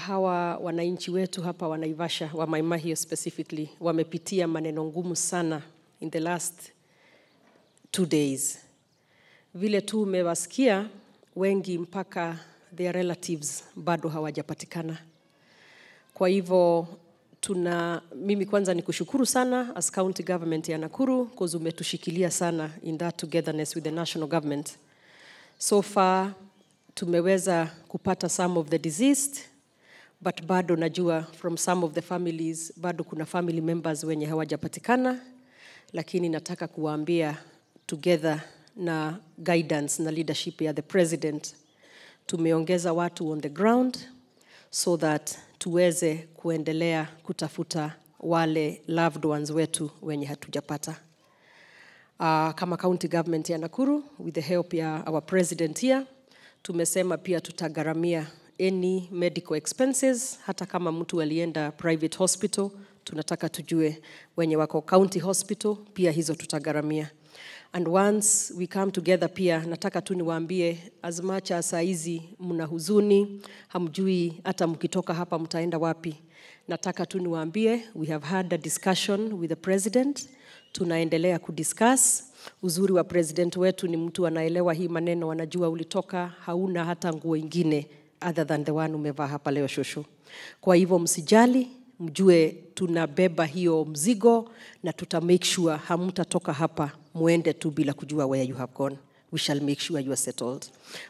hawa wananchi wetu hapa wa Naivasha wa Mai Mahiu specifically wamepitia maneno ngumu sana in the last two days. Vile tu umewasikia wengi, mpaka their relatives bado hawajapatikana. Kwa hivyo tuna mimi kwanza ni kushukuru sana as county government ya Nakuru cause umetushikilia sana in that togetherness with the national government. So far tumeweza kupata some of the deceased but bado najua from some of the families bado kuna family members wenye hawajapatikana, lakini nataka kuwaambia together na guidance na leadership ya the president tumeongeza watu on the ground so that tuweze kuendelea kutafuta wale loved ones wetu wenye hatujapata. Uh, kama county government ya Nakuru with the help ya our president here tumesema pia tutagharamia any medical expenses, hata kama mtu alienda private hospital, tunataka tujue wenye wako county hospital, pia hizo tutagharamia. And once we come together, pia nataka tu niwaambie, as much as saa hizi mna huzuni, hamjui hata mkitoka hapa mtaenda wapi, nataka tu niwaambie, we have had a discussion with the president, tunaendelea kudiscuss. Uzuri wa president wetu ni mtu anaelewa hii maneno, anajua ulitoka hauna hata nguo ingine other than the one umevaa hapa leo shosho. Kwa hivyo msijali, mjue tunabeba hiyo mzigo na tuta make sure hamtatoka hapa muende tu bila kujua where you have gone. We shall make sure you are settled.